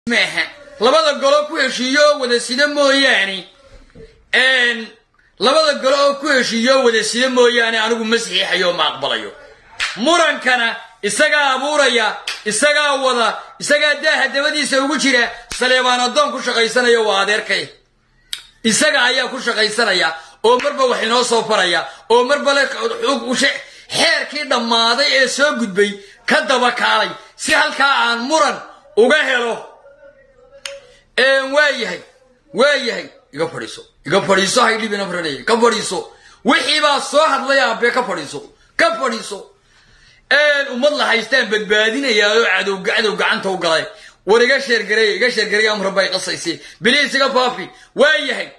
maaha labada golo ku heshiiyo oo wada sida mooyaane labada golo oo ku heshiiyo oo wada sida mooyaane anigu ma saxiixayo ma aqbalayo murankana isagaa abuuraya isagaa wada isagaa daaha dabadiisa ugu jira saleebaan addoon ku shaqaysanaya waa adeerkay isaga ayaa ku shaqaysanaya oo marba wax inoo soo faraya oo marba xeerkii dhammaaday ee soo gudbay ka daba kaalay si halkaa aan muran uga helo waayahay waayahay iga fadhiiso iga fadhiiso haydhibina faranaya ka fadhiiso wixiibaa soo hadlay aabe ka fadhiiso ka fadhiiso ummad la haystaan badbaadinayaa oo cadow cadow gacanta u galay war iga sheergareeya iga sheergareeya amra bay qasaysay biliis iga faafi waayahay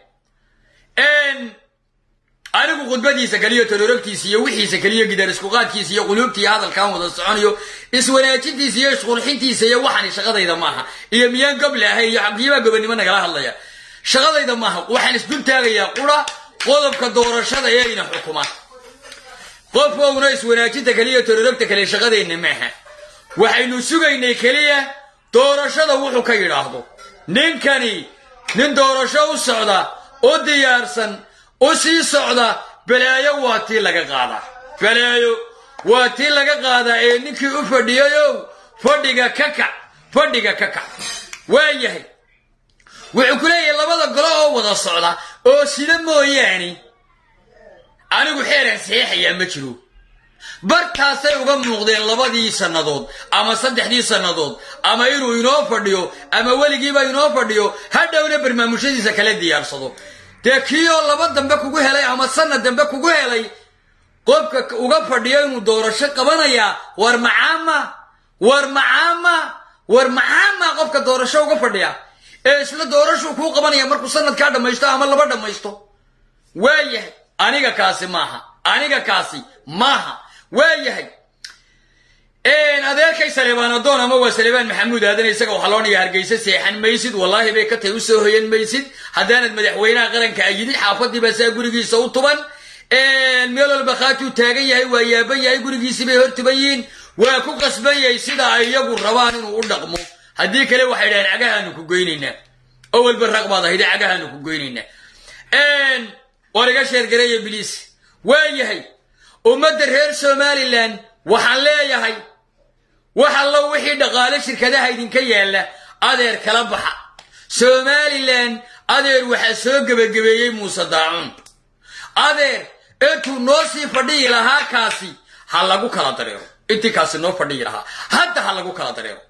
anigu khudbadiisa keliyo tolorogtiisa iyo wixiisa keliyo gidaar iskuqaadkiisa iyo quluubta iyo hadalkaan wada soconayo iswanaajintiisa iyo isqurxintiisa iyo waxani shaqadayda maaha iyo miyaan goble ahay iyo xaqiibaa gobonimo nagala hadlaya shaqadayda maaha waxaan isdul taagayaa qura qodobka doorashada ee ina xukuma qofkowna iswanaajinta keliya tolorogta kale shaqadeenna maaha waxaynu sugaynay keliya doorashada wuxuu ka yidhaahdo ninkani nin doorasho u socda oo diyaarsan u sii socda balaayo waa tii laga qaadaa balaayo waa tii laga qaadaa ee ninkii u fadhiyayow fadhiga ka kac fadhiga ka kac waa yahay wuxuu ku leeyahay labada golo oo wada socda oo sida mooyaane anigu xeeraan saxiixayaa ma jiro bartaasay uga muuqdeen labadii sannadood ama saddexdii sannadood ama inuu inoo fadhiyo ama weligiiba inoo fadhiyo hadhowna barnaamushadiisa kala diyaarsado dee kii oo laba dambe kugu helay ama sanad dambe kugu helay qofka uga fadhiyo inuu doorasho qabanayaa war macaama war macaama war macaama qofka doorasho uga fadhiya ee isla doorashuu kuu qabanaya markuu sanadkaa dhammaysto ama laba dhammaysto waayahay aniga kaasi maaha aniga kaasi maaha waayahay adeerkay saleebaan adoon ama waa saleebaan maxamuud aadan isaga waxaa loo dhigaa hargeysa seexan maysid wallaahi bay ka tahay u soo hoyan maysid haddaanad madaxweynaha qaranka ayidid xaafadii baa saa gurigiisa u tuban meel walba khaatuu taagan yahay waa yaaban yahay gurigiisii bay hor tuban yihiin waa ku qasban yahay sida ay iyagu rabaan inuu u dhaqmo haddii kale waxay dhahaan cagahaanu ku goynaynaa oo walba raq baad ahayde cagahaanu ku goynaynaa war iga sheergareeya biliis waayahay ummadda reer somalilan waxaan leeyahay wax allo wixii dhaqaale shirkadaha idinka yaalla adeer kala baxa somalilan adeer waxaa soo gebagabeeyey muuse daacuun adeer intuu noo sii fadhiyi lahaa kaasi ha lagu kala dareero intii kaasi noo fadhiyi lahaa hadda ha lagu kala dareero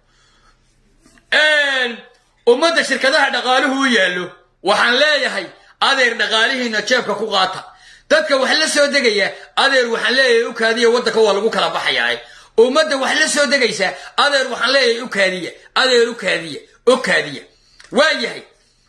ummadda shirkadaha dhaqaaluhu u yaallo waxaan leeyahay adeer dhaqaalihiina jeebka ku qaata dadka wax la soo degaya adeer waxaan leeyahay u kaadiya waddanka waa lagu kala baxayaa ummadda wax la soo degaysa adeer waxaan leeyahay u kaadiya adeer u kaadiya u kaadiya waa yahay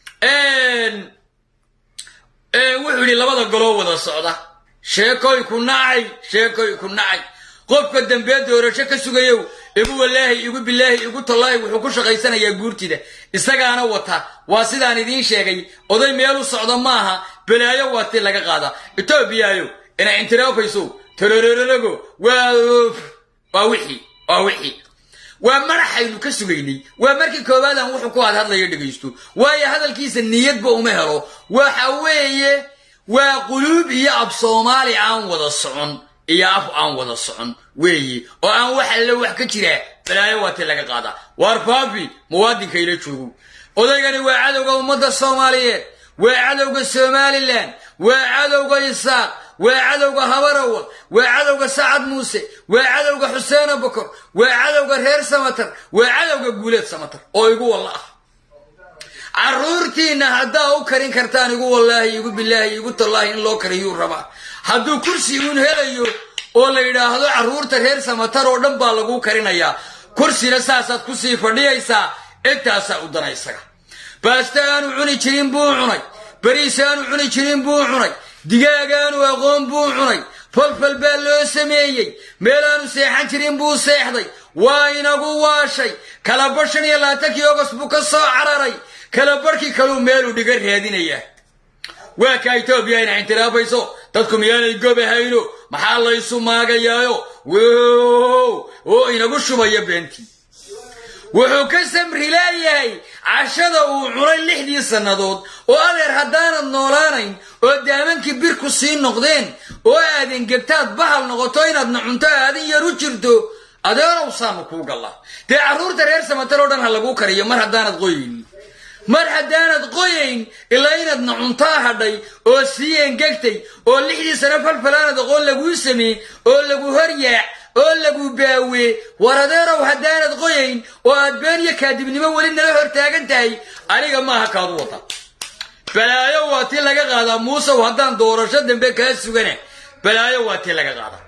wuxuu yidhi labada goloo wada socda sheekoy ku nacay sheekoy ku nacay qofka dambee doorasho ka sugayow igu walaahi igu bilaahi igu tallaahi wuxuu ku shaqaysanayaa guurtida isagaana wata waa sidaan idiin sheegay oday meel u socda maaha balaayo waa tii laga qaada etoobiyaayo ina intiraafayso torororogo waa waa wixii waa wixii waa madaxaynu ka sugaynay waa markii koowaadaan wuxuu ku hadhadlayo dhegaysto waayo hadalkiisa niyadba uma helo waxa weeye waa quluub iyo ab soomaali aan wada socon iyo af aan wada socon weeye oo aan wax alle wax ka jiraa balaayo waa tii laga qaadaa waar faafi muwaadinka ila joogo odaygani waa cadowga ummadda soomaaliyeed waa cadowga somalilan waa cadowga isaaq waa cadowga habarawal waa cadowga sacad muuse waa cadowga xuseena bokor waa cadowga reer samatar waa cadowga guuleed samatar oo igu walla ah carruurtiinna haddaa u karin kartaan igu wallaahi igu bilaahi igu tallaahi in loo kariyuu rabaa hadduu kursi uun helayo oo la yidhaahdo carruurta reer samatar oo dhan baa laguu karinayaa kursina saasaad kusii fadhiyaysaa intaasaa u dana isaga baasto aanu cuni jirin buu cunay bariis aanu cuni jirin buu cunay digaagaanu aqoon buu cunay falfal baa loo sameeyey meelaanu seexan jirin buu seexday waa inagu waashay kalaba shan iyo labaatankii ogos buu ka soo cararay kala barhkii kaluu meeluu dhiga raadinayaa waa kaa etoobiya ina intiraafayso dadku miyaanay gobahayno maxaa laysu maagayaayo oo inagu shubaya beentii wuxuu ka samri leeyahay cashada uu cunay lixdii sannadood oo adeer haddaanad noolaanayn oo daamankii birku sii noqdeen oo aadan gebtaad bahal noqoto inaadna cunto aadan yar u jirto adeerow saanu kuu gallaa dee carruurta reer samatal oo dhan ha laguu kariyo mar haddaanad qoyayn mar haddaanad qoyayn ilaa inaadna cuntaa hadhay oo sii engegtay oo lixdii sano falfalaanad aqoon laguu sameey oo lagu horyaac oo lagu baawee war adeerow haddaanad qoyayn oo aad been iyo kaadibnimo weli nala hor taagan tahay aniga maaha kaadu wata balaayo waa tii laga qaadaa muusew haddaan doorasho dambe kaa sugana balaayo waa tii laga qaadaa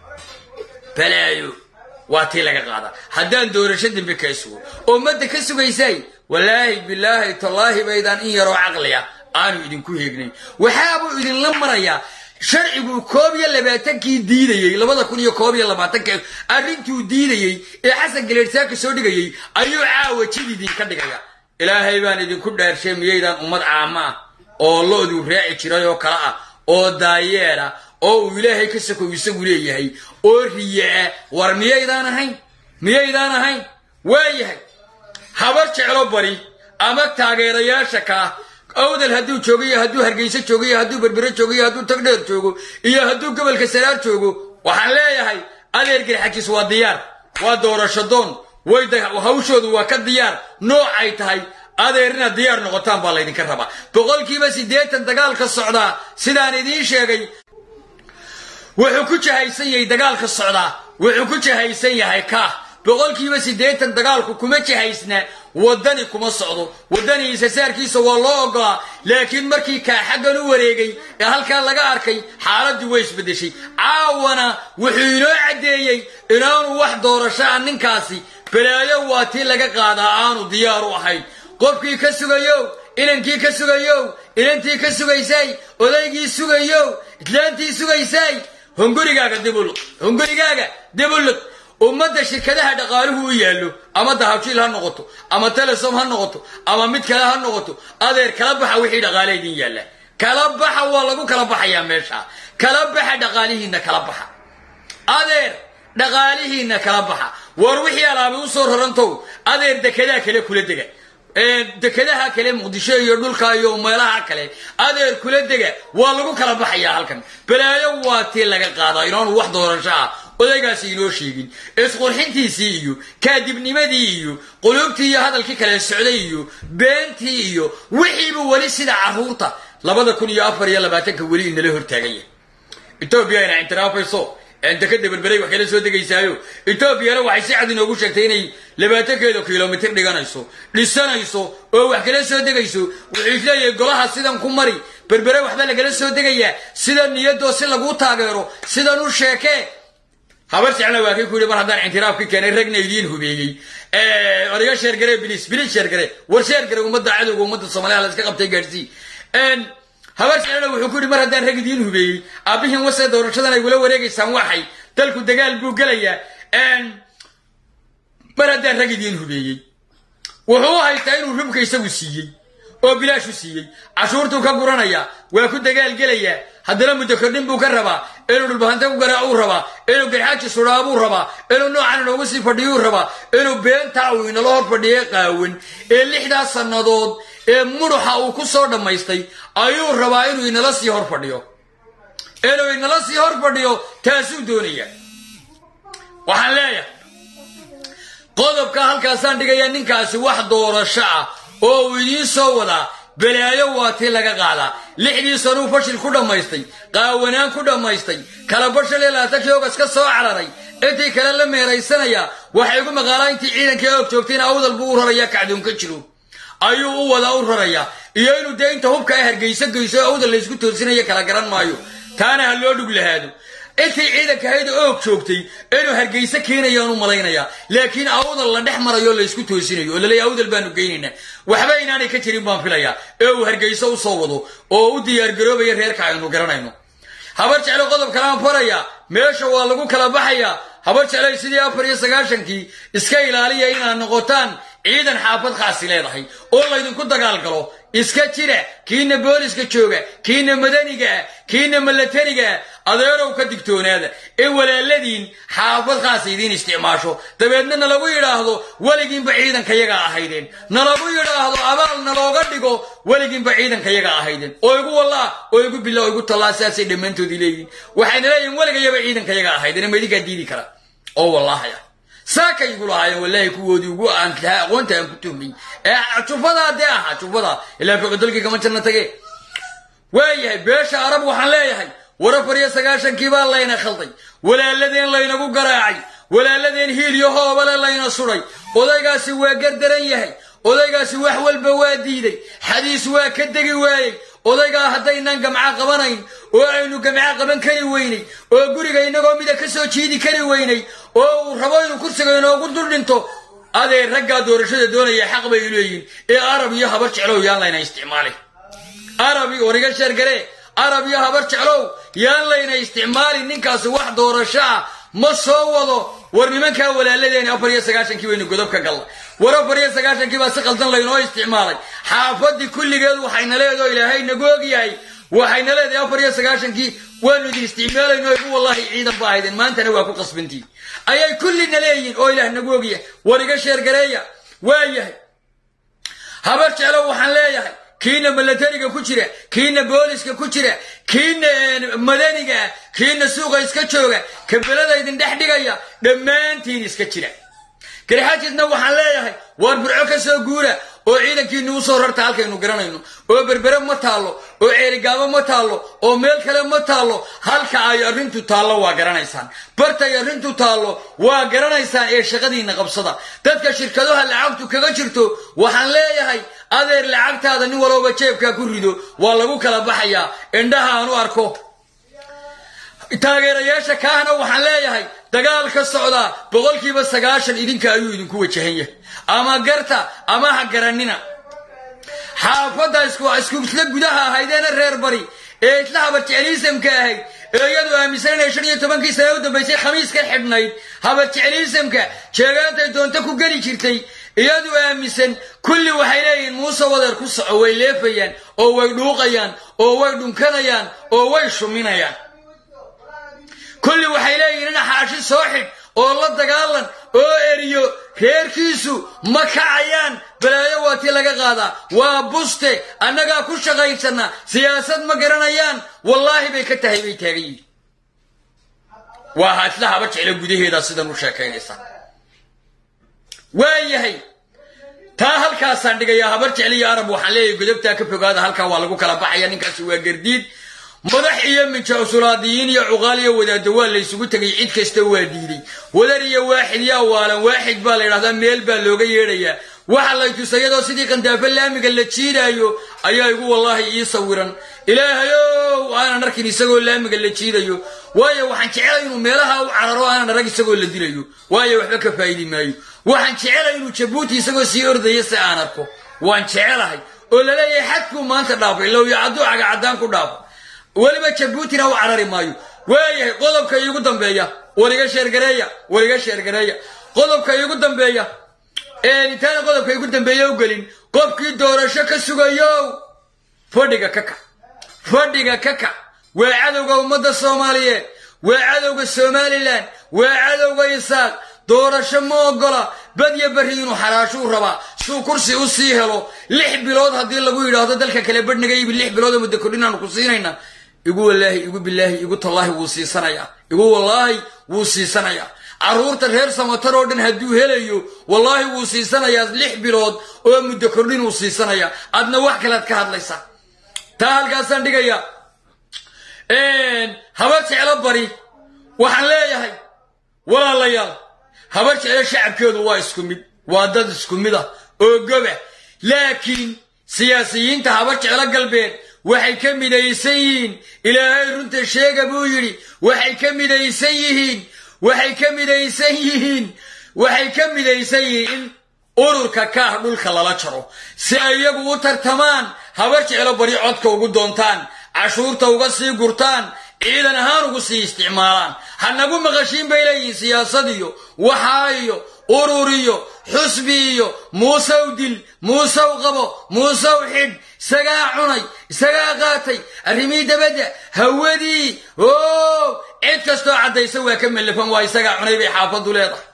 balaayo waa tii laga qaadaa haddaan doorasho dambe kaa sugo oo madda ka sugaysay walaahi bilaahi tallaahi baydaan in yaroo caqliya aanu idinku heegnayn waxaabuu idinla marayaa sharcigu koob iyo labaatankii diidayey labada kun iyo koob iyo labaatanka arrintuu diidayey ee xasan galeersaaka soo dhigayey ayuu caawa jid idinka dhigaya ilaahay baan idinku dhaarshay miyaydaan ummad caama ah oo lo-duu raaci jiray oo kale ah oo daayeera oo uu ilaahay ka sokow isagu leeyahay oo riyaa war miyaydaan ahayn miyaydaan ahayn waayahay habar jeclo bari ama taageerayaasha kaa awdal hadduu joogo iyo hadduu hargeyso joogo iyo hadduu berbere joogo iyo hadduu tagdheer joogo iyo hadduu gobolka saraar joogo waxaan leeyahay adeer garxajis waa diyaar waa doorasho doon way hawshoodu waa ka diyaar noocay tahay adeer inaad diyaar noqotaan baa laydinka rabaa boqolkiiba siddeetan dagaalka socdaa sidaan idiin sheegay wuxuu ku jahaysan yahay dagaalka socdaa wuxuu ku jahaysan yahay kaah boqolkiiba siddeetan dagaalku kuma jahaysna waddani kuma socdo waddani isasaarkiisa waa loo ogolaa laakiin markii kaa xaggan u wareegay ee halkaa laga arkay xaaladdii way isbeddeshay caawana wuxuu inoo caddeeyey inaanu wax doorashaa ninkaasi balaayo waa tii laga qaadaa aanu diyaar u ahayn qofkii ka sugayow inankii ka sugayow inantii ka sugaysay odaygii sugayow islaantii sugaysay hungurigaaga dibuluq hungurigaaga dibuluq ummadda shirkadaha dhaqaaluhu u yaallo ama dahabshiil ha noqoto ama telesom ha noqoto ama mid kale ha noqoto adeer kala baxa wixii dhaqaale idin yaalla kala baxa waa lagu kala baxayaa meesha kala baxa dhaqaalihiinna kala baxa adeer dhaqaalihiinna kala baxa war wixii alaabi u soo rarantow adeer dekedaa kale kula dega dekedaha kale muqdisho iyo dhulka iyo meelaha kale adeer kula dega waa lagu kala baxayaa halkan balaayo waa tii laga qaadaa inaanu wax doorasho ah odaygaasi inoo sheegin isqurxintiisii iyo kaadibnimadii iyo quluubtii iyo hadalkii kale socday iyo beentii iyo wixiiba weli sida carruurta labada kun iyo afar iyo labaatanka weli inala hortaagan yahay etoobiya ina intiraafayso dekada berberay wax kala soo degaysaayo etoobiyana waxay si cad inoogu sheegtay inay labaatankeeda kilomitir dhiganayso dhisanayso oo wax kala soo degayso wuxuu isleeyahay golaha sidan ku mari berbere waxba lagala soo degayaa sida niyadoo si laguu taageero sidan u sheekee habar jecla waa kay ku yidhi mar haddaan intiraafki keenay ragna idiin hubeeyey odaga sheergare bilis bilis sheergare war sheergare ummadda cadowga ummadda soomaaliya la iska qabtay gaadhsii habar jeclana wuxuu ku yidhi mar haddaan rag idiin hubeeyey aabbihiin wase doorashadan ay wula wareegaysaan waxay dalku dagaal buu gelayaa mar haddaan rag idiin hubeeyey wuxuu u haystaa inuu rubka isagu siiyey oo bilaashu siiyey cashuurtuu ka guranayaa waa ku dagaal gelayaa haddana muddo kordhin buu ka rabaa inuu dhulbahante ku garaacuu rabaa inuu garxaaji sudhaabuu rabaa inuu noocan inoogu sii fadhiyuu rabaa inuu beentaa uu inala hor fadhiye qaawan ee lixdaas sannadood ee muruxa uu ku soo dhammaystay ayuu rabaa inuu inala sii hor fadhiyo inuu inala sii hor fadhiyo taasuu doonaya waxaan leeyahay qodobka halkaasaan dhigayaa ninkaasi wax doorasho ah oo uu idiin soo wadaa balaayo waa tii laga qaadaa lixdii sanuu fashil ku dhammaystay qaawanaan ku dhammaystay kala bashal iyo laatankii ogas ka soo cararay intii kale la meeraysanaya waxay ugu maqaalaa intii ciidankii og joogtayna awdal buu u rarayaa kacdoonka jiro ayuu u wadaa u rarayaa iyo inuu dee inta hubka ay hargeyso geyso ee awdal laysku toosinayo kala garan maayo taana ha loo dhug lahaado intii ciidanka hayda oog joogtay inuu hargeyso keenayaan u malaynayaa laakiin awdal la dhex marayo laysku toosinayo oo laleeya awdal baanu geynaynaa waxba inaanay ka jirin baan filayaa ee uu hargeyso u soo wado oo u diyaargaroobaya reerka aynu garanayno habar jeclo qodob kalaan farayaa meesha waa lagu kala baxayaa habar jeclay sidii afar iyo sagaashankii iska ilaaliya inaad noqotaan ciidan xaafad khaasi leedahay oo laydinku dagaal galo iska jira kiina booliska jooga kiina madaniga ah kiina milatariga ah adeerow ka digtoonaada ee walaaladiin xaafad khaasa idiin isticmaasho dabeedna nalagu yidhaahdo weligiinba ciidankayaga ahaydeen nalagu yidhaahdo abaal nalooga dhigo weligiinba ciidankayaga ahaydeen oo igu wallaa oo igu bila oo igu tallaa sidaasay dhammaantoodii leeyihin waxayna leeyihin weligayaba ciidankayaga ahaydeen ma idinkaa diidi kara oo wallahaya saakay igu lahaayeen wallaahi kuwoodii ugu aan lahaa aqoonta aan ku tuhmay ee jufadaa dee ahaa jufadaa ilaa foqodolkii kama janna tage waayahay beesha arab waxaan leeyahay war afar iyo sagaashankii baa layna khalday walaaladeen laynagu garaacay walaaladeen hiil iyo hoobale layna suday odaygaasi waa gardaran yahay odaygaasi wax walba waa diiday xadiis waa ka degi waayey odaygaa haddaynaan gamca qabanayn oo aynu gamca qaban kari weynay oo guriga inagoo mida ka soo jiidi kari weynay oo uu rabo inuu kursiga inoogu dul dhinto adee raggaa doorashada doonaya xaq bay leeyihin ee arab iyo habar jeclow yaan layna isticmaalin arabi wariga sheergare arab iyo habar jeclow yaan layna isticmaalin ninkaasi wax doorasho ah ma soo wado war nimankaa walaaladeen afar iyo sagaashankii baynu godob ka galla war afar iyo sagaashankii baa si qaldan laynoo isticmaalay xaafadii kulligeed waxayna leedaho ilaahay nagu ogyahay waxayna leedahay afar iyo sagaashankii waanu idin isticmaalayno igu wallahi ciidan ba ahaydeen maantana waa ku qasbantii ayay kullina leeyihin oo ilaah nagu ogyahay war iga sheergareeya waayahay habar jeclow waxaan leeyahay kiina milatariga ku jira kiina booliska ku jira kiina madaniga ah kiina suuqa iska jooga kabelada idin dhex dhigaya dhammaantiin iska jira garxaajisna waxaan leeyahay waar burco ka soo guura oo ciidankiinu usoo rarta halkaynu garanayno oo berbere ma taallo oo ceerigaabo ma taallo oo meel kale ma taallo halka ay arrintu taallo waa garanaysaan bartay arrintu taallo waa garanaysaan ee shaqadiinna qabsada dadka shirkadaha lacagtu kaga jirto waxaan leeyahay adeer lacagtaada nin walooba jeebkaa ku rido waa lagu kala baxayaa indhaha aan u arko taageerayaasha kaahna waxaan leeyahay dagaal ka socdaa boqolkiiba sagaashan idinka ayuu idinku wajahan yahay ama garta ama ha garanina xaafadda isku isla gudaha ahaydeena reer bari ee isla habarjecliisamka ahayd ee iyadu aaminsan inay shan iyo tobankii sane u dambaysay khamiis ka xidhnayd habarjecliisamka jeegaantay doonto ku geli jirtay iyadu aaminsan kulli waxay leeyihiin muuse wadeer ku soco way leefayaan oo way dhuuqayaan oo way dhunkanayaan oo way shuminayaan kulli waxay leeyihiin in xaashi soo xidh oo la dagaalan oo eriyo reerkiisu ma kacayaan balaayo waa tii laga qaadaa waa buste annagaa ku shaqaysana siyaasad ma garanayaan wallaahi bay ka tahay bay taagan yihin waa haisla haba jeclo gudaheeda sidan u sheekaynaysa waayahay taa halkaasaan dhigayaa habar jecliyo arab waxaan leeyahay godobtaa ka fogaada halkaa waa lagu kala baxaya ninkaasi waa gardiid madax iyo minjasulaadiyiin iyo cuqaal iyo wadaaddo waa laysugu tegay cid kasta waa diiday wadar iyo waaxid yaa waalan waaxid baa la yidhahdaa meel baa looga yeedhayaa waxa lay tusay iyadoo sidii qandaafo laamiga la jiidaayo ayaa igu wallaahi ii sawiran ilaahayow aanan arkin isagoo laamiga la jiidayo waayo waxaan jecelay inuu meelaha u cararo aanan arag isagoo la dilayo waayo waxba ka faa'idi maayo waxaan jecelay inuu jabuuti isagoo sii ordaya si aan arko waan jecelahay oo laleeyahay xadkuu maanta dhaafay lowya cadduu cagacaddaan ku dhaafo weliba jabuutina u carari maayo waayahay qodobka iigu dambeeya wariga sheergareeya wariga sheergareeya qodobka iigu dambeeya intaana qodobka iigu dambeeya u gelin qofkii doorasho ka sugayo fadhiga ka kac fadhiga ka kac waa cadowga ummadda soomaaliyeed waa cadowga somalilan waa cadowga isaaq doorasho ma ogola badya berri inuu xaraashuu rabaa suu kursi u sii helo lix bilood haddii lagu yidhaahdo dalka kale badhnaga ibi lix biloodoo muddo kordhinaanu ku siinayna igu wallaahi igu bilaahi igu tallaahi wuu siisanayaa igu wallaahi wuu siisanayaa carruurta reer samatar oo dhan hadduu helayo wallaahi wuu siisanayaa lix bilood oo muddo kordhin uu siisanayaa adna wax kalead ka hadlaysaa taa halkaasaan dhigayaa habar jeclo bari waxaan leeyahay walaalayaal habar jeclo shacabkeedu waa isku mid waa dad isku mid ah oo goba laakiin siyaasiyiinta habar jeclo galbeed waxay ka midaysan yihiin ilaahay runta sheega buu yidhi waxay ka midaysan yihiin waxay ka midaysan yihiin waxay ka midaysan yihiin in ururka kaah dhulka lala jaro si ay iyagu u tartamaan habar jeclo bari codka ugu doontaan cashuurta uga sii gurtaan ciidan ahaan ugu sii isticmaalaan hanagu maqashiin bay leeyihiin siyaasad iyo waxaa iyo urur iyo xusbi iyo muusew dil muusew qabo muusew xidh isagaa cunay isagaa qaatay arrimihii dabadda hawadii o cid kastoo caddaysa waa ka mellafan waa isagaa cunay bay xaafaddu leedahay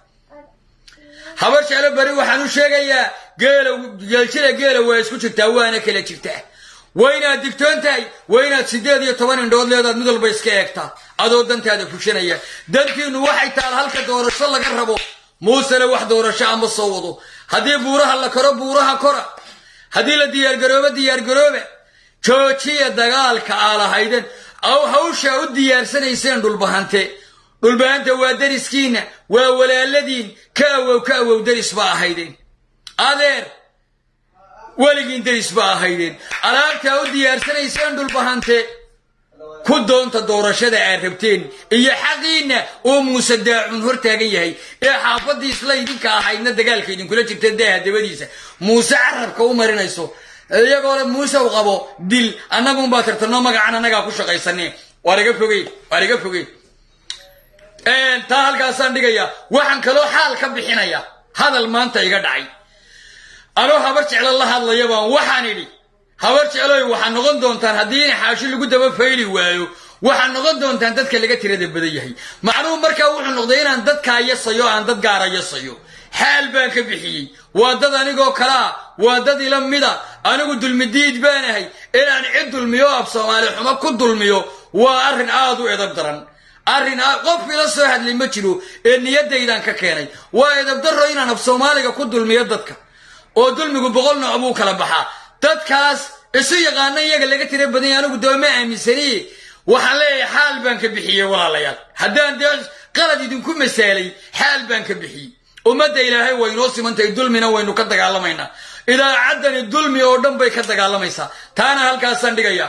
habar jeclo bari waxaan u sheegayaa geela geeljira geela waa isku jirtaa waana kala jirtaa waa inaad digtoon tahay waa inaad siddeed iyo toban indhood leedaad mid walba iska eegtaa adoo dantaada fushanaya dantiinnu waxay taal halka doorasho laga rabo muusele wax doorasho ama soo wado haddii buuraha la koro buuraha kora haddii la diyaargaroobo diyaargarooba joojiya dagaalka aa lahayden aw hawshaa u diyaarsanayseen dhulbahante dhulbahanta waa dariskiinna waa walaaladiin ka awow ka awow deris ba ahaydeen adeer weligiin deris ba ahaydeen alaabtaa u diyaarsanayseen dhulbahante ku doonta doorashada aad rabteen iyo xaqiinna oo muuse daacun hor taagan yahay ee xaafadii isla idinka ahaydna dagaalka idinkula jirta daaha dabadiisa muuse carabka u marinayso iyagoo le muuse u qabo dil annagunbaa tirtanoo magacan annagaa ku shaqaysane waar iga fogey waar iga fogey taa halkaasaan dhigaya waxaan kaloo xaal ka bixinaya hadal maanta iga dhacay anoo habar jeclo la hadlaya baan waxaan idhi habar jecloy waxaad noqon doontaan haddii in xaashi lagu daba fayli waayo waxaad noqon doontaan dadka laga tirada badan yahay macnuhu markaa wuxuu noqday inaan dadkaa yasayo aan dad gaara yasayo xaal baan ka bixiyey waa dad anigoo kalea waa dad ila mida anigu dulmidiid baanahay inaan cid dulmiyo af soomaali xumo ku dulmiyo waa arrin aad u edab daran arrin qof ila soo hadlay ma jiro ee niyadaydan ka keenay waa edabdarro inaan af soomaaliga ku dulmiyo dadka oo dulmigu boqol nooc buu kala baxaa dadkaas isu yaqaana iyaga laga tira badanya anigu dooma aaminsaniye waxaan leeyahay xaal baan ka bixiyey walaalayaal haddaan dee qalad idinku masaalay xaal baan ka bixiyey ummadda ilaahay way inoo simantahay dulmina waynu ka dagaalamaynaa idaacaddani dulmi oo dhan bay ka dagaalamaysaa taana halkaasaan dhigaya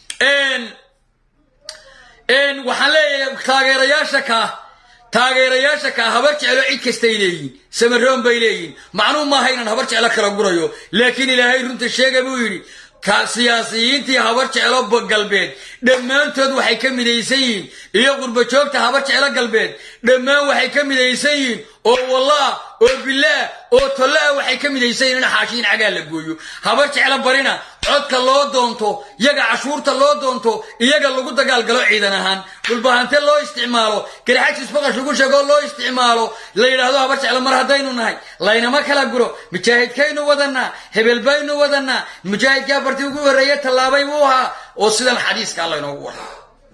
waxaan leeyahay taageerayaasha kaa taageerayaasha kaa habar jeclo cid kastay leeyihin samaroon bay leeyihin macnuu maaha inaan habar jeclo kala gurayo laakiin ilaahay runta sheega buu yidhi siyaasiyiintii habar jeclo galbeed dhammaantood waxay ka midaysan yihiin iyo qurbajoogta habar jeclo galbeed dhammaan waxay ka midaysan yihiin oo wallah oo bilaah oo tollaah waxay ka midaysan yihin in xaashiin cagaa la gooyo habar jeclo barina codka loo doonto iyaga cashuurta loo doonto iyaga lagu dagaalgalo ciidan ahaan dhulbahante loo isticmaalo garxajis baqash lagu sheegoo loo isticmaalo la yidhaahdo habar jeclo mar haddaynu nahay laynama kala guro mujaahidkaynu wadanaa hebel baynu wadanaa mujaahidkaa barti ugu horreeye tallaabay buu ahaa oo sidan xadiiskaa laynoogu warramo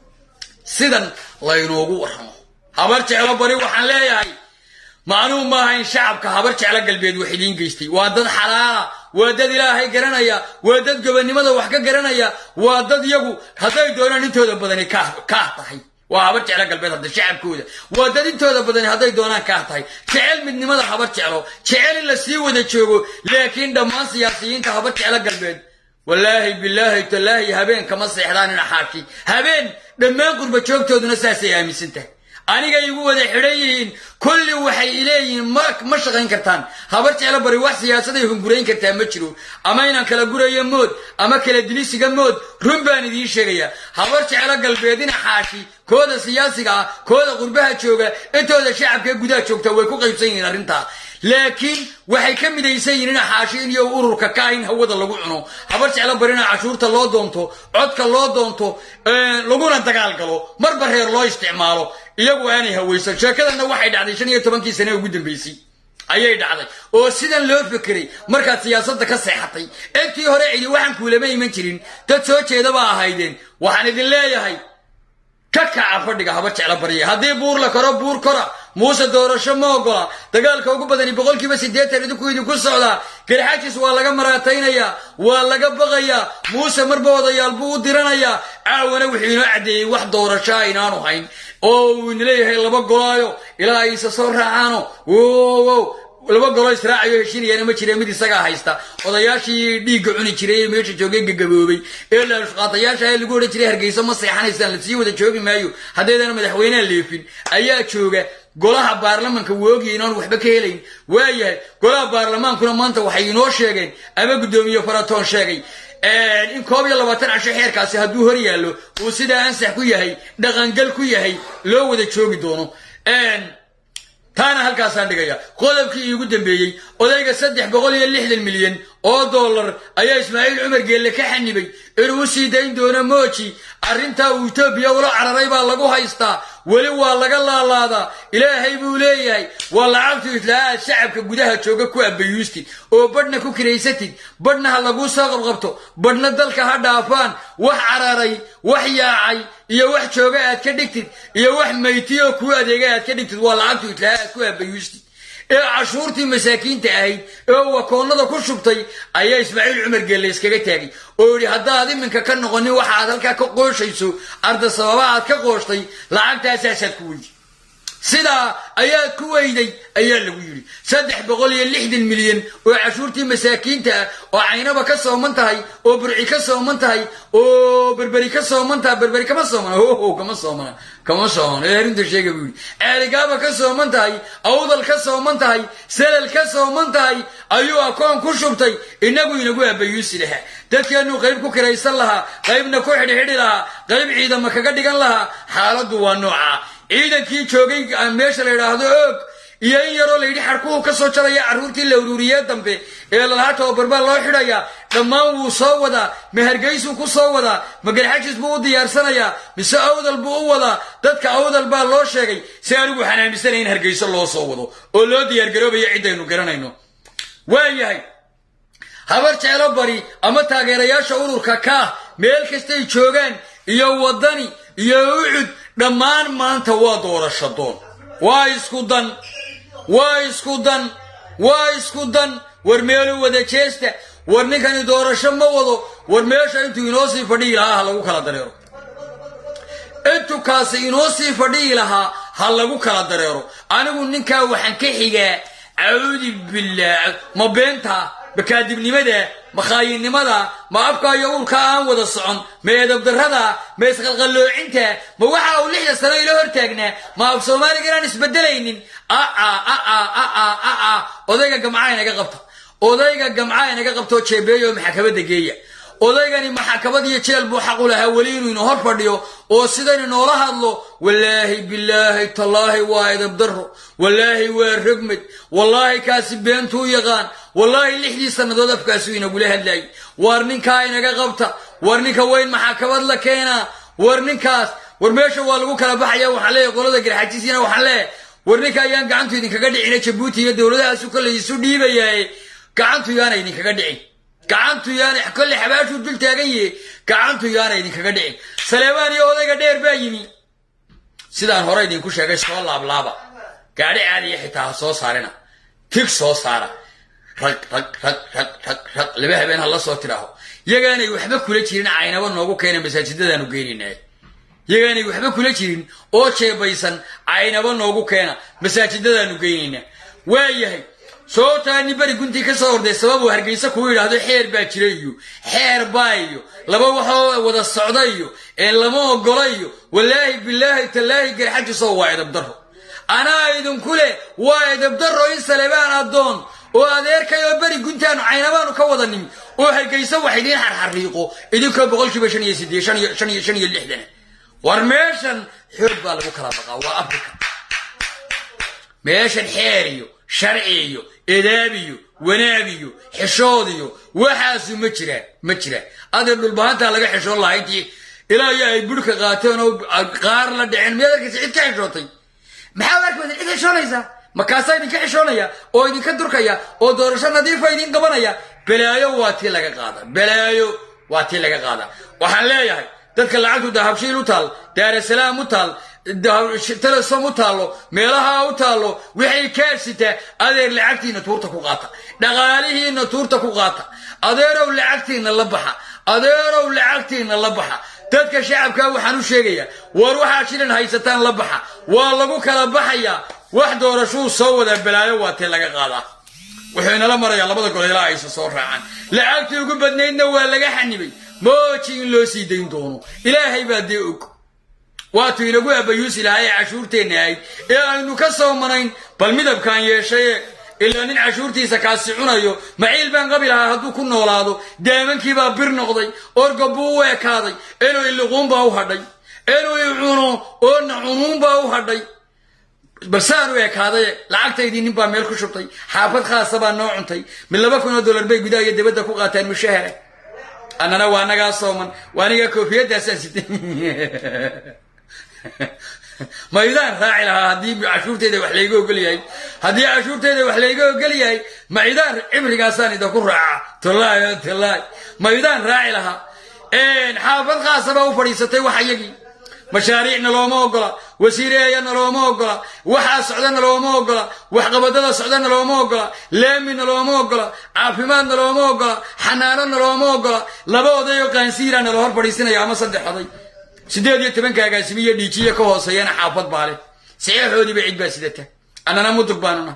sidan laynoogu warramo habar jeclo bari waxaan leeyahay macnuhu maaha in shacabka habar jeclo galbeed wax idiin geystay waa dad xalaala waa dad ilaahay garanaya waa dad gobonnimada wax ka garanaya waa dad yagu hadday doonaan intooda badani kaah tahay waa habar jeclo galbeed hadda shacabkooda waa dad intooda badani hadday doonaan kaah tahay jecel midnimada habar jeclo jecel in la sii wada joogo laakiin dhammaan siyaasiyiinta habar jeclo galbeed wallaahi bilaahi tallaahi habeen kama seexdaan ina xaashi habeen dhammaan qurba joogtooduna saasay aaminsan tahay aniga igu wada xidhan yihiin kulli waxay ileeyihiin ma shaqayn kartaan habar jeclo bari wax siyaasaday hungurayn kartaa ma jiro ama inaan kala gurayo mood ama kala dilisiga mood run baan idiin sheegayaa habar jeclo galbeedina xaashi kooda siyaasiga ah kooda qurbaha jooga intooda shacabka gudaha joogta way ku qaybsan yihiin arrintaa laakiin waxay ka midaysan yihiin in xaashiin iyo ururka ka in hawada lagu cuno habar jeclo barina cashuurta loo doonto codka loo doonto laguna dagaal galo marba reer loo isticmaalo iyagu aanay hawaysan sheekadanna waxay dhacday shan iyo tobankii sane ugu dambaysay ayay dhacday oo sidan loo fekeray markaad siyaasadda ka seexatay intii hore cidi waxaan kuulama iman jirin dad soo jeedaba ahaydeen waxaan idin leeyahay ka kaca fadhiga habar jeclo barya haddii buur la koro buur kora muuse doorasho ma ogola dagaalka ugu badani boqolkiiba siddeetan idinku idinku socdaa garxajis waa laga maraataynayaa waa laga baqayaa muuse marba odayaal buu u diranayaa caawana wuxuu inoo caddeeyey wax doorashaa inaanu hayn oo uu ina leeyahay laba golaayo ilaa ay isa soo raacaano wow laba goloo israacayo heshiinayana ma jire mid isagaa haysta odayaashii dhiigga cuni jiray ee meesha joogay gagaboobay ee laalushqaatayaasha ee lagu odhan jiray hargeysa ma seexanaysaan lasii wada joogi maayo haddaydana madaxweyneha leefin ayaa jooga golaha baarlamanka woogiya inaan waxba ka helayn waayahay golaha baarlamaankuna maanta waxay inoo sheegeen ama guddoomiye faratoon sheegay in koob iyo labaatan casho xeerkaasi hadduu hor yaallo uu sidaa ansax ku yahay dhaqangal ku yahay loo wada joogi doono taana halkaasaan dhigaya qodobkii iigu dambeeyey odayga saddex boqol iyo lixdan milyan oo dollar ayaa ismaaciil cumar geelle ka xanibay inuu u sii dayn doono mooji arrintaa uu etoobiya ula cararay baa lagu haystaa weli waa laga laalaadaa ilaahay buu leeyahay waa lacagtu islaahaad shacabka gudaha jooga ku abayuustid oo badhna ku kiraysatid badhna ha laguu soo qabqabto badhna dalka ha dhaafaan wax cararay wax yaacay iyo wax jooga aad ka dhigtid iyo wax maytiyoo kuu adeega aad ka dhigtid waa lacagtu islaahaad ku abayuustid ee cashuurtii masaakiinta ahayd ee uu wakoonnada ku shubtay ayaa ismaaciil cumar geelle iskaga taagay oo yidhi haddaad iminka ka noqonin waxa aad halkaa ka qooshayso arda sababa aad ka qooshtay lacagtaasaasaad ku weydi sidaa ayaad ku weyday ayaa lagu yidhi saddex boqol iyo lixdan milyan oo cashuurtii masaakiinta ah oo caynaba ka sooman tahay oo burci ka sooman tahay oo berberi ka sooman tahay berberi kama soomana hoho kama soomana kama soomana ee arrinta sheega buu yidhi ceeligaaba ka sooman tahay awdal ka sooman tahay selal ka sooman tahay ayuu akoon ku shubtay inagu inagu abayuusi lahaa dadkeenu qayb ku kiraysan lahaa qaybna ku xidhxidhi lahaa qayb ciidama kaga dhigan lahaa xaaladdu waa noocaa ciidankii joogay meesha la yidhaahdo oog iyo in yaroo layidhi xarkuhu ka soo jaraya carruurtii la ururiyee dambe ee lalahaa tababar loo xidhayaa dhammaan wuu soo wadaa ma hargaysuu ku soo wadaa ma garxajis buu u diyaarsanayaa mise awdal buu u wadaa dadka awdal baa loo sheegay si anigu waxaan aaminsanay in hargayso loo soo wado oo loo diyaargaroobayo ciddaynu garanayno waayahay habar jeclo bari ama taageerayaasha ururka kaah meel kastay joogaan iyo waddani iyo ucud dhammaan maanta waa doorasho doon waa isku dan waa isku dan waa isku dan war meelu wada jeesta war ninkani doorasho ma wado war meesha intuu inoo sii fadhihi lahaa ha lagu kala dareero intuu kaasi inoo sii fadhihi lahaa ha lagu kala dareero anigu ninkaa waxaan ka xigaa caudi billaah ma beentaa ma kaadibnimada ma khaayinimada ma afka iyo uurka aan wada socon ma eedabdarrada ma isqalqalloocinta ma waxa uu lixda sano ila hortaagnaa ma af soomaaliga inaan isbedelaynin aa odayga gamcaa inaga qabta odayga gamcaa inaga qabtoo jeebeeyo maxakamada geeya odaygani maxakamad iyo jeel buu xaqu lahaa weli inuu ina hor fadhiyo oo sidaynu noola hadlo wallaahi bilaahi tallaahi waa edabdarro wallaahi waa rogmed wallaahi kaasi beentuu yaqaan wallaahi lixdii sannadood afkaasuu inagula hadlayay war ninkaa inaga qabta war ninka weyn maxakamad la keenaa war ninkaas war meesha waa lagu kala baxaya waxaan leeyahay qolada garxajisiina waxaan leeyahay war ninka ayaan gacantu idinkaga dhicina jabuuti iyo dowladahaasu kolley isu dhiibayaaye gacantu yaana idinkaga dhicin gacantu yaana kolley xabaashuu dul taagan yahe gacantu yaana idinkaga dhicin saleebaan iyo odayga dheer baa yimi sidaan hore idinku sheegay soo laablaaba gaadhi caadiya xitaa ha soo saarina tig soo saara rag rag rag rag rag rag laba habeen ha la soo tidhaaho yagaanay waxba kula jirin caynaba noogu keena masaajidadaanu geynayna yagaanay waxba kula jirin oo jeebaysan caynaba noogu keena masaajidadaanu geynaynaa waayahay sootaani beri guntii ka soo horday sababuu hargeysa kuu yidhaahdo xeer baa jira iyo xeer baa iyo laba waxoo wada socda iyo ee lama ogola iyo wallaahi bilaahi tallaahi garxajisoo waa edabdarro anaa idinku leh waa edabdarro in salebaan addoon oo adeerkay oo beri guntaanu caynabaanu ka wada nimi oo hargeysa wax idiin xarxariiqo idinkoo boqolkiiba shan iyo sideed shan iyo shan iyo shan iyo lixdan war meeshan xoog baa lagu kala baqaa waa africa meeshan xeer iyo sharci iyo edaab iyo wanaag iyo xishood iyo waxaasu ma jiraan ma jiraan adeer dhulbahantaa laga xishoon lahaa intii ilaa iyo ay burhka qaateen oo qaar la dhiceen miyaad arkaysa cid ka xishootay maxaa arkaysa cid xishoonaysaa makaasaa idinka xishoonaya oo idinka durkaya oo doorasho nadiifa idin qabanaya balaayo waa tii laga qaada balaayo waa tii laga qaada waxaan leeyahay dadka lacagtu dahabshiil u taal daarasalaam u taal telesom u taallo meelaha u taallo waxay kaadsitaa adeer lacagtiina tuurta ku qaata dhaqaalihiina tuurta ku qaata adeerow lacagtiina la baxa adeerow lacagtiina la baxa dadka shacabka waxaan u sheegayaa war waxaad shilan haysataan la baxa waa lagu kala baxayaa wax doorashuu soo wadaa balaayo waa tee laga qaadaa wuxuu inala marayaa labada gol ilaa aysa soo raacaan lacagtii ugu badnaydna waa laga xanibay mooji in loo sii dayn doono ilaahay baa dee og waatuu inagu abayuusi lahaa ee cashuurteenna ahayd ee aynu ka soo manayn bal midabkaan yeeshaye ilaa nin cashuurtiisa kaasi cunayo maciil baan qabi lahaa hadduu ku noolaado daamankiibaa bir noqday orgob buu u ekaaday inuu iliquunbaa u hadhay inuu icuno oona cunuunbaa u hadhay balsaan u ekaaday lacagtaydii nin baa meel ku shubtay xaafad khaasa baa noo cuntay mid laba kun oo dollar bay gudaha iyo dibadda ku qaataan mushahara annana waa nagaa sooman waa anigaa koofiyaddaasaan sitay maydaan raaci lahaa haddii cashuurteeda wax layga ogol yahay haddii cashuurteeda wax layga ogol yahay maydaan cibrigaasaan idinku raaca tallaahi tallaahi maydaan raaci lahaa xaafad khaasa baa u fadhiisatay wax iyagii mashaariicna looma ogola wasiireeyana looma ogola waxaa socdana looma ogola waxqabadada socdana looma ogola leemina looma ogola caafimaadna looma ogola xanaanona looma ogola laba odayoo qaansiirana la hor fadhiisinaya ama saddex oday siddeed iyo tobanka agaasimiyo dhiijiya ka hooseeyana xaafad baale saxeexoodiiba cid baa sidata annana mudug baanuna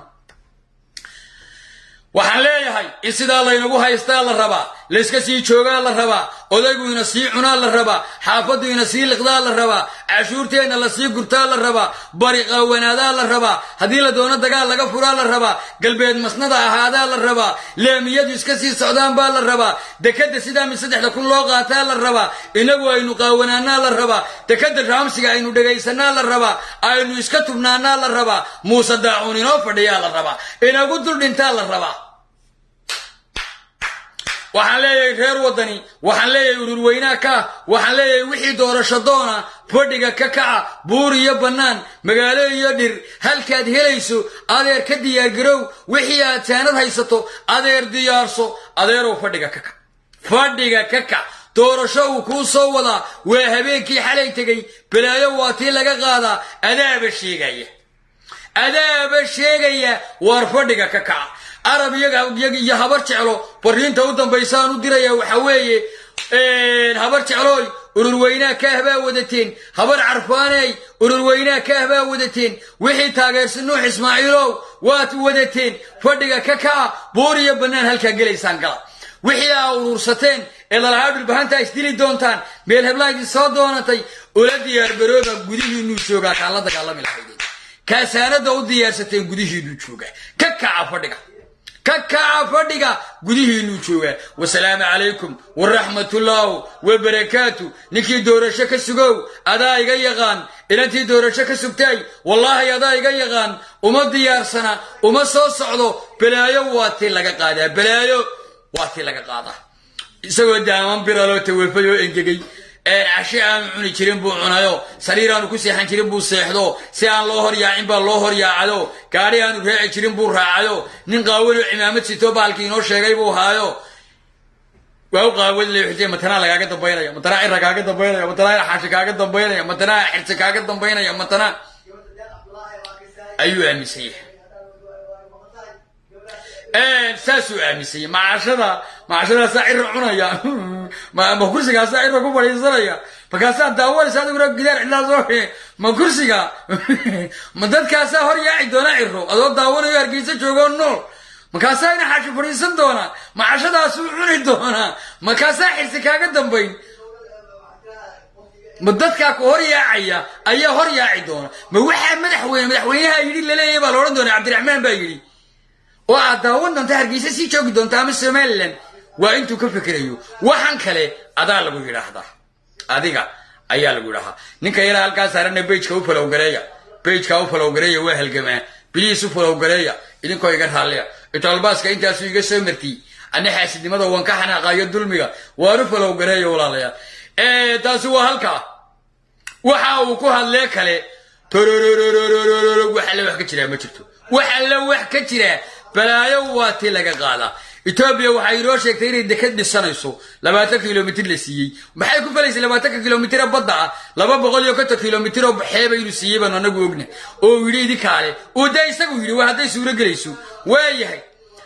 waxaan leeyahay in sidaa laynagu haystaa la rabaa layska sii joogaa la rabaa odayguyna sii cunaa la rabaa xaafaduyna sii liqdaa la rabaa cashuurteenna la sii gurtaa la rabaa bari qaawanaadaa la rabaa haddii la doono dagaal laga furaa la rabaa galbeed masnada ahaadaa la rabaa leemiyadu iska sii socdaan baa la rabaa dekadda sidaa mid saddexda kun loo qaataa la rabaa inagu aynu qaawanaanaa la rabaa dekadda raamsiga aynu dhegaysanaa la rabaa aynu iska tubnaanaa la rabaa muuse daacuun inoo fadhiyaa la rabaa inagu dul dhintaa la rabaa waxaan leeyahay reer waddani waxaan leeyahay ururweynaa ka waxaan leeyahay wixii doorasho doona fadhiga ka kaca buur iyo bannaan magaalo iyo dhir halkaad helayso adeer ka diyaargarow wixii aad saanad haysato adeer diyaarso adeerow fadhiga ka kac fadhiga ka kac doorasho uu kuu soo wadaa waa habeenkii xalay tegay balaayo waa tii laga qaadaa adaaba sheegaya adaaba sheegaya waar fadhiga ka kaca arab iyaga iyo habar jeclo fariinta u dambaysaan u diraya waxa weeye habar jeclooy ururweynaa kaah baa wadateen habar carfaaney ururweynaa kaah baa wadateen wixii taageersan nuux ismaaciilow waad wadateen fadhiga ka kaca buur iyo bannaan halkaa gelaysaan gala wixii aa urursateen ee lalahaa dhulbahantaa isdili doontaan meel heblaha idin soo doonatay ula diyaargarooba gudihiinuu joogaa kaan la dagaalami lahaydeen kaasaanada u diyaarsateen gudihiinuu joogaa ka kaca fadhiga ka kaca fadhiga gudihiinuu joogaa wasalaamu calaykum waraxmatullaahu wabarakaatu ninkii doorasho ka sugow adaa iga yaqaan inantii doorasho ka sugtaay wallaahi adaa iga yaqaan uma diyaarsana uma soo socdo balaayo waa tii laga qaadaa balaayo waa tii laga qaadaa isagoo daaman biraloo tawafay oo engegay cashe aanu cuni jirin buu cunayo sariir aanu ku seexan jirin buu seexdo si aan loo horyaacin baa loo horyaacado gaadhi aanu raaci jirin buu raacayo nin qaawanoo cimaamad sito baalkii inoo sheegay buu haayo waa u qaawan leexitay matanaa lagaaga dambaynaya matanaa cira kaaga dambaynaya matanaa xaashi kaaga dambaynaya matanaa xirsi kaaga dambaynaya matanaa ayuu aaminsan yahay saasuu aaminsanyay macashada macashadaasaa cira cunaya ma kursigaasaa cira ku fadhiisanaya markaasaa daawanaysa adiguna gidaar cidlaa soo ma kursiga ma dadkaasaa hor yaaci doona ciro adoo daawanayo hargeysa joogoo nool markaasaa ina xaashi fadhiisan doonaa macashadaasuu cuni doonaa markaasaa xirsi kaaga dambayn ma dadkaa ku hor yaacaya ayaa hor yaaci doona ma waxaa madaxweyne madaxweynaha yidhi laleeyahay baa la odhan doona cabdiraxmaan baa yidhi oo aad daawan doonta hargeysa sii joogi doonta ama somalilan waa intuu ka fikirayo waxan kale adaa lagu yidhaahdaa adiga ayaa lagu yidhaahdaa ninka yaraa halkaa saarana bejka u falowgareeya bejka u falowgareeya waa halgamaa biliis u falowgareeya idinkoo iga raalliya itaalbaaska intaasu iga soo martiyey ana xaasidnimada waan ka xanaaqaayo dulmiga waan u falowgareeya walaalayaal taasi waa halkaa waxa uu ku hadlee kale torororororororo wax alle wax ka jiraa ma jirto wax alle wax ka jiraa balaayo waa tii laga qaadaa etoobiya waxay inoo sheegtay inay dekad dhisanayso labaatan kilomitr la siiyey maxay ku falaysay labaatanka kilomitr badda ah laba boqol iyo konton kilomitr oo baxeeba inuu siiyey baanu anagu ogna oo yidhi idinkaale uu dee isagu yidhi waa hadday suuro gelayso waayahay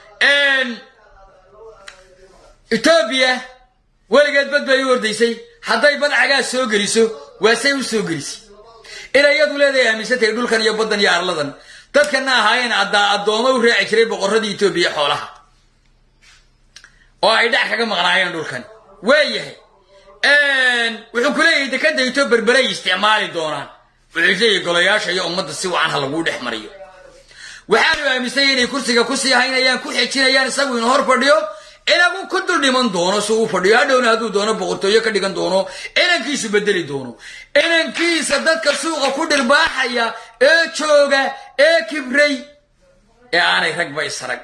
etoobiya weligeed bad bay u ordaysay hadday bad cagaas soo geliso waasay u soo gelisay inay iyadu leedahay aaminsantahay dhulkan iyo baddan iyo arladan dadkana ahaayeen addooma u raaci jiray boqorradii etoobiya xoolaha oo ay dhac kaga maqnaayeen dhulkan waayahay wuxuu ku leeyahay dekadda ito berberay isticmaali doonaan wuxuu leeyahay golayaasha iyo ummadda si wacan ha laguu dhex mariyo waxaanu aaminsanyay inay kursiga kusii haynayaan ku xejinayaan isagu inu hor fadhiyo inagu ku dul dhiman doono si uu fadhiyo hadhowna hadduu doono boqortooyo ka dhigan doono inankiisu bedeli doono inankiisa dadka suuqa ku dhirbaaxaya ee jooga ee kibray ee aanay ragba isarag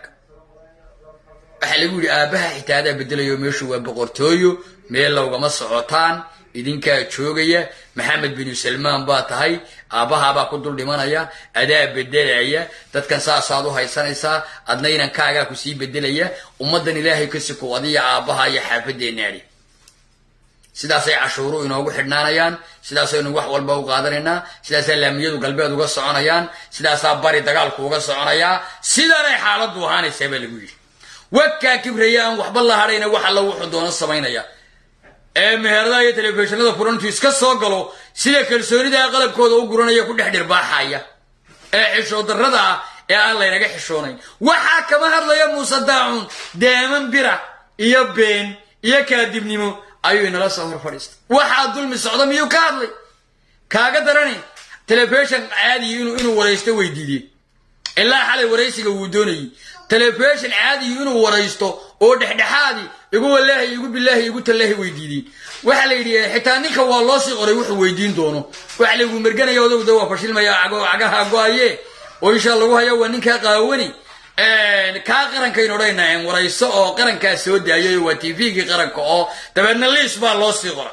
waxaa lagu yidhi aabbaha xitaa adaa bedelayo meeshu waa boqortooyo meel lowgama socotaan idinkaa joogaya maxamed binu salmaan baa tahay aabbahaabaa ku dul dhimanaya adaa bedelaya dadkan saasaad u haysanaysaa adna inankaagaa ku sii bedelaya ummaddan ilaahay ka sikow adiya aabbaha iyo xaafadeennaadi sidaasay cashuuru inoogu xidhnaanayaan sidaasaynu wax walba u qaadanaynaa sidaasaa laamiyadu galbeed uga soconayaan sidaasaa bari dagaalku uga soconayaa sidanay xaaladdu ahaanaysaa baa lagu yidhi wakaa kibraya aan waxba la hadhayna wax alla wuxuu doono samaynaya ee meheradaha iyo telefishinada furantu iska soo galo sida kalsoonidaa qalabkooda u guranaya ku dhex dhirbaaxaya ee xishoodarrada ah ee aan laynaga xishoonayn waxaa kama hadlaya muuse daacuun deeman bira iyo been iyo kaadibnimo ayuu inala soo hor fadhiistay waxaa dulmi socda miyuu ka hadlay kaaga darani telefishon caadiyi inuu waraysto weydiideen ilaa xalay waraysiga wuu doonayey telefishon caadiyi inuu waraysto oo dhexdhexaadi igu walaahi igu bilaahi igu tallaahi weydiideen waxaa la yidhi xitaa ninka waa loo sii qoray wuxuu weydiin doono waxa lagu merganaya odagda waa fashilmaya cagaha go-aye oo insha lagu haya waa ninkaa qaawani kaa qarankayn odhanayna warayso oo qarankaa soo daayay waa tvgii qaranka oo dabeedna liis baa loo sii qora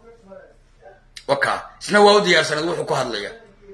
waka isna waa u diyaarsanad wuxuu ku hadlaya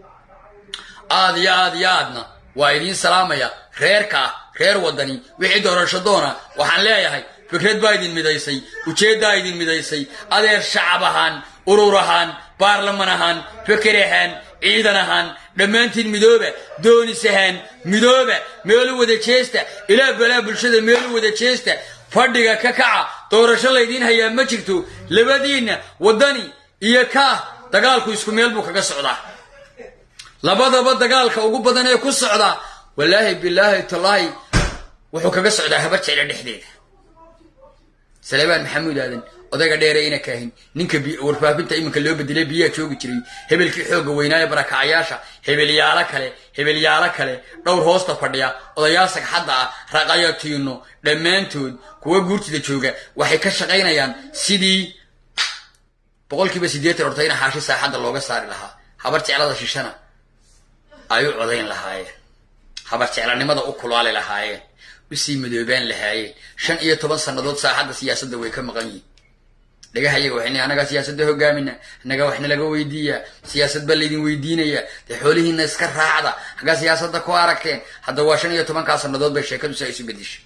aad iyo aad iyo aadna waa idiin salaamaya reerka reer wadani wixii doorasho doona waxaan leeyahay fikrad baa idin midaysay ujeeddaa idin midaysay adeer shacab ahaan urur ahaan baarlaman ahaan feker ahaan ciidan ahaan dhammaantiin midooba doonis ahaan midooba meelu wada jeesta ilaa balaa bulshada meelu wada jeesta fadhiga ka kaca doorasho laydiin hayaa ma jirto labadiinna waddani iyo kaah dagaalku isku meel buu kaga socdaa labadaba dagaalka ugu badan ee ku socdaa wallaahi bilaahi tallaahi wuxuu kaga socdaa habar jecla dhexdeeda salebaan maxamuud aadan odayga dheere ina kaahin ninka warfaafinta iminka loo bedelay biyaa joogi jiray hebelkii xoogga weynaaye barakacayaasha hebelyaalo kale hebelyaalo kale dhowr hoosta fadhiya odayaal sagxadda ah raqayo tiino dhammaantood kuwa guurtida jooga waxay ka shaqaynayaan sidii boqolkiiba siddeetan hortayna xaashi saaxadda looga saari lahaa habar jeclada shishana ay u codayn lahaayeen habar jeclanimada u kulaali lahaayeen usii madoobaan lahaayeen shan iyo toban sannadood saaxadda siyaasadda way ka maqan yihin dhagaha iyaga waxayna annagaa siyaasadda hogaamina annagaa waxna laga weydiiyaa siyaasad baa laydin weydiinaya dee xoolihiina iska raacda haggaa siyaasadda ku aragteen hadda waa shan iyo tobankaa sannadood bay sheekadu saa isu bedeshay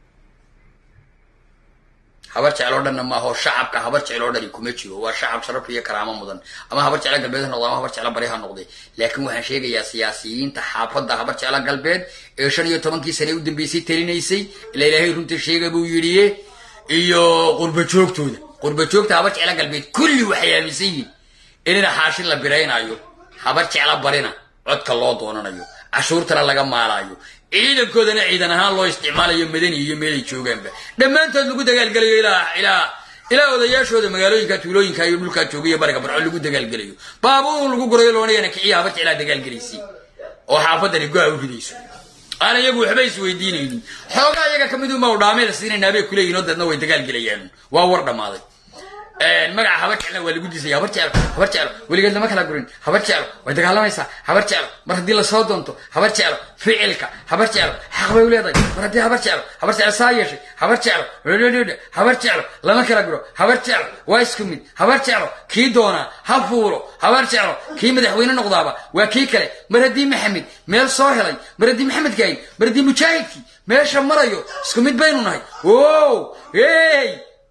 habar jecloo dhanna maaho shacabka habar jecloo dhani kuma jiro waa shacab sharaf iyo karaamo mudan ama habar jeclo galbeed ha noqdo ama habar jeclo bari ha noqday laakiin waxaan sheegayaa siyaasiyiinta xaafadda habar jeclo galbeed ee shan iyo tobankii sane u dambeysay talinaysay ila ilaahay runta sheega buu yidhiye iyo qurba joogtooda qurba joogta habar jeclo galbeed kulli waxay aaminsan yihiin inina xaashin la biraynayo habar jeclo barina codka loo doonanayo cashuurtana laga maalaayo ciidankoodana ciidan ahaan loo isticmaalayo madani iyo meelay joogaanba dhammaantood lagu dagaalgelayo ilaa ilaa ilaa odayaashooda magaalooyinka tuulooyinka iyo dhulkaa joogayo bariga barco lagu dagaalgelayo baabuun lagu gurayo loonayana kiciya habar jeclaa dagaalgelaysi oo xaafadani go-a u ridayso aan iyagu waxba isweydiinaynin xoogaa iyaga kamid unbaa udhaameeda siinaynaa bay kuleeyihin oo dadna way dagaalgelayaan waa war dhammaaday magaca habar jecla waa lagu disaya habar jeclo habar jeclo weligeed lama kala gurin habar jeclo way dagaalamaysaa habar jeclo mar haddii lasoo doonto habar jeclo ficilka habar jeclo xaq bay u leedahay mar haddii habar jeclo habar jeclo saa yeeshay habar jeclo habar jeclo lama kala guro habar jeclo waa isku mid habar jeclo kii doonaa ha fuulo habar jeclo kii madaxweyne noqdaaba waa kii kale mar haddii maxamed meel soo helay mar haddii maxamed gaayin mar haddii mujaahidkii meesha marayo isku mid baynu nahay o hey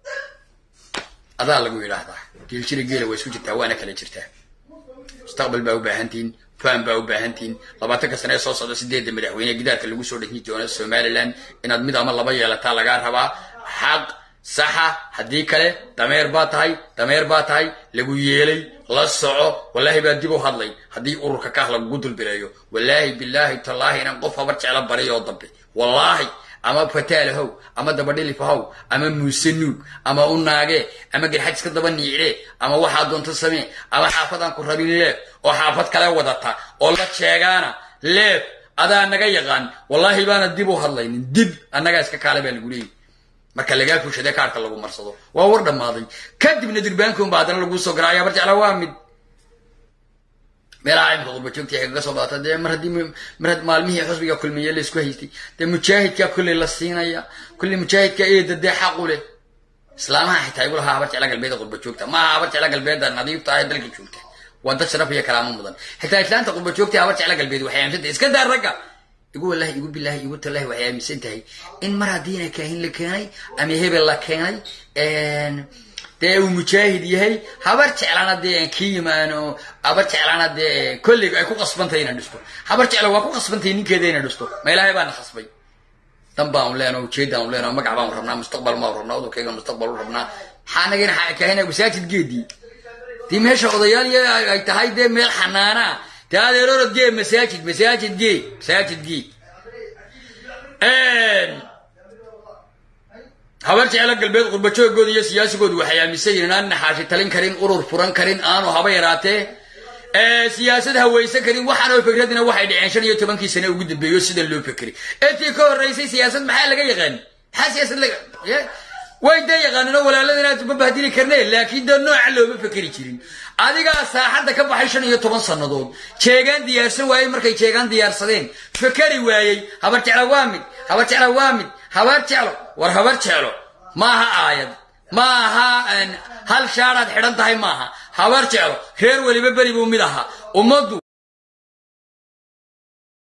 adaa lagu yidhaahdaa geeljira geela waa isku jirtaa waana kala jirtaa mustaqbal baa u baahantihin faham baa u baahantihin labaatanka sane ee soo socda sideedda madaxweyne gidaarka lagu soo dhejin doono somalilan inaad mid ama laba yeelataa lagaa rabaa xaq saxa haddii kale dameer baa tahay dameer baa tahay lagu yeelay la soco wallaahi baa dib u hadlay haddii ururka kaah lagugu dulbileeyo wallaahi bilaahi tallaahi inaan qof habar jeclo bariy oo dambe wallaahi ama fataal how ama dabadhilif how ama muuse nuug ama u naagee ama garxaj iska daba niicdee ama waxaa doonto samee ama xaafadaan ku rabin leef oo xaafad kale wadata oo la sheegaana leef adaa naga yaqaan wallaahi baana dib u hadlaynin dib annagaa iska kaale baa lagu leeyahy marka lagaa fushadee kaarka lagu marsado waa war dhammaaday kadibna durbaankoonba haddana laguu soo garaayo habar jecla waa mid meelaha imika qurbajoogtii ay kaga soo badata dee mar haddii mar had maalmihii xusbiga kulmiye laysku haystay dee mujaahidkaa kolley la siinaya kolley mujaahidka eeda dee xaqu leh islaamaha xitaa igu lahaa habar jecla galbeeda qurbajoogta maaha habar jecla galbeeda nadiifta ah ee dalka joogta waa dad sharaf iyo karaamo mudan xitaa islaanta qurbajoogta habar jecla galbeed waxay aaminsantahay iska daa ragga igu wallahi igu billahi igu tallahi waxay aaminsan tahay in mar haddiina kaahin la keenay ama hebel la keenay dee uu mujaahid yahay habar jeclana dee kii yimaano habar jeclana dee kolliga ay ku qasbantahay inay dhisto habar jecla waa ku qasbantahay ninkeeda inay dhisto ma ilaahay baana khasbay dan baan leenaho ujeedaan leenaho magac baan rabnaa mustaqbal baan rabnaa udurkayga mustaqbal u rabnaa maxaa anagana kahina masaajid geedii dii meesha odayaal ay tahay dee meel xanaanaa dee adeer orod gee masaajid masaajid gee masaajid gee habar jecla galbeed qurbajoogooda iyo siyaasigoodu waxay aaminsan yihiin aan naxaashi talin karin urur furan karin aanu haba yaraatee siyaasad hawaysan karin waxaanoo fikradina waxay dhaceen shan iyo tobankii sane ugu dambeeyo sida loo fekeri intii ka horreysay siyaasad maxaa laga yaqaani maxaa siyaasad laga way dee yaqaanin oo walaalada inaad ma bahdili karne laakiin dee nooca looma fekeri jirin adigaa saaxadda ka baxay shan iyo toban sannadood jeegaan diyaarsan waayey markay jeegaan diyaarsadeen fekeri waayey habar jecla waa mid habar jecla waa mid habar jeclo war habar jeclo maaha aayad ma aha hal shaaraad xidhan tahay maaha habar jeclo reer weliba beri buu mid ahaa ummaddu